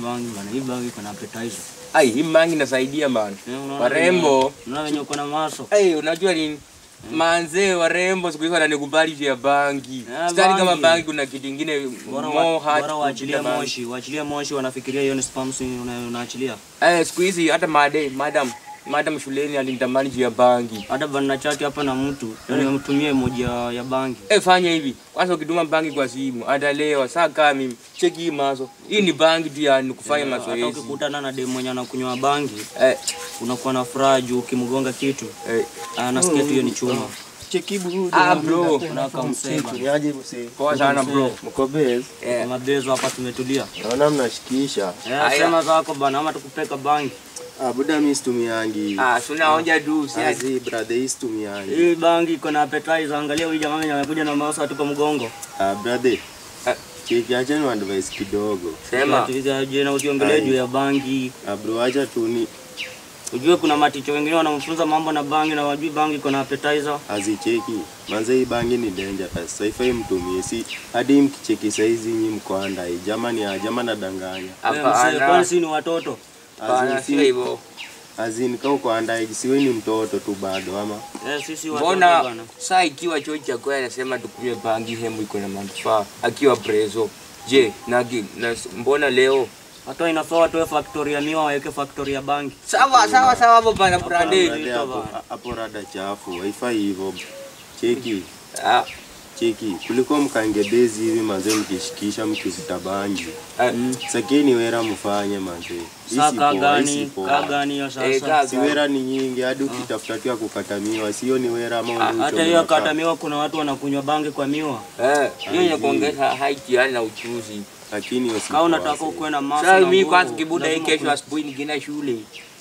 bangi bana. Hii bangi iko na appetizer. Ai, hii mangi inasaidia bana. Eh, unaona Warembo. venye- Unaona venye uko na maso. Ai, unajua nini? Manzee warembo siku hizi wananikubali juu ya bangi. Eh, Sidhani kama bangi. bangi kuna kitu kingine Bora more wa- hard bora to waachilie kupiga bangi. moshi, waachilie moshi wanafikiria hiyo ni spams una- unaachilia. Eh, siku hizi hata made, madam, madam shuleni alinitamani juu ya bangi. Hata bana chati hapa na mtu, yani mtumie moja ya, ya bangi. Eh, fanya hivi. Kwanza ukituma bangi kwa simu, atalewa. Saa kama mimi, cheki hii maso. Hii ni bangi tu ya ni kufanya Hata mazoezi. ukikutana na demu mwenye anakunywa bangi, Eh, unakuwa na furaha juu ukimgonga kitu, eh. anasikia tu hiyo ni chuma. Chekibu Ah, bro. Unaweka msema. Niaje msee? Poa sana bro. Mko base? Eh. Mabezo hapa tumetulia. Naona mnashikisha. Eh, Aya. sema zako bana ama tukupeka bangi. Ah, buda mimi situmiangi. Ah, tunaonja tu, si ati- Azi brother hii situmiangi. Hii bangi iko na appetizer. Angalia huyu jamaa mwenye amekuja na mouse atupa mgongo. Ah, brother. Ah. Cheki acha ni advice kidogo. Sema. Tuliza je na usiongelee Ai. juu ya bangi. Ah, bro acha tu ni Ujue kuna maticho wengine wanamfunza mambo na bangi na wajui bangi iko na appetizer. azicheki. Manze hii bangi ni dangerous. Haifai mtumie. Si hadi mkicheki saizi nyinyi mko andai. Jamani ah, jamani nadanganya. Wewe msee, Kwani Hapana. si ni watoto? Hapana, Azin, sio hivyo. azin kau uko andai siwe ni mtoto tu bado ama. Eh, sisi watoto Mbona bana. saa ikiwa chuo cha kwaya anasema tukunywe bangi hemu iko na manufaa akiwa preso. Je, na, gi- na mbona leo? Hata inafaa watoe factory ya miwa waweke factory ya bangi. Sawa sawa sawa hapo bana Hapana. brande. Brother, hapo hapo rada chafu. Haifai hivyo. Cheki. Ah, Cheki, kuliko mkange bezi hivi manze mkishikisha mkivuta bangi. ah, Sakini wera mfanye manze. Hii Saa si kaa poa, gani? hii si poa. Kaa gani hiyo eh, sasa? kaa- Si wera ni nyingi hadi ukitafuta tu ya kukatamiwa, sio ni wera ama Ah, ule Hata uchome hiyo makaa. kata miwa kuna watu wanakunywa bangi kwa miwa. Eh, hiyo ni kuongeza height yani na uchuzi. Lakini hiyo si Kama poa, unataka see. ukuwe na maso Sasa na mimi nguvu, kwanza kibuda hii lazima kesho ukuwe- asubuhi nikienda shule.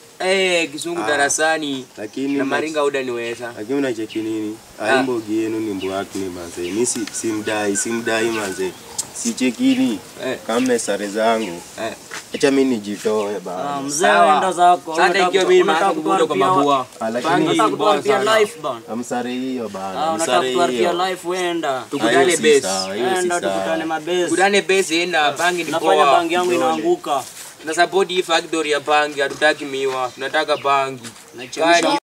Eh, kisungu Ah. darasani Lakini na una- maringa udaniweza. lakini unacheki nini? Ah. Aimbogi yenu ni mbwaki ni manze. Mimi si simdai, simdai manze. Sichekini Eh, kama sare zangu. eh. Acha mimi nijitoe Ah, bana. mzee Sawa. wenda zako. Sasa Unataka ikiwa kutoa- mimi unataka naanza kubuda kwa kutuharibia- mabua. Ah, lakini Bangi Unataka bora kutuharibia sana. life bana. amsare hiyo bana. Ah, unataka Amsare kutuharibia hiyo. life wenda. Tukutane Hiyo si base. sawa, hiyo si Enda sawa. tukutane mabezi. Kudane base enda bangi ni Nafanya poa. bangi yangu Kidole. inaanguka. Na support hii factory ya bangi hatutaki miwa, tunataka bangi. Nachemsha Kani-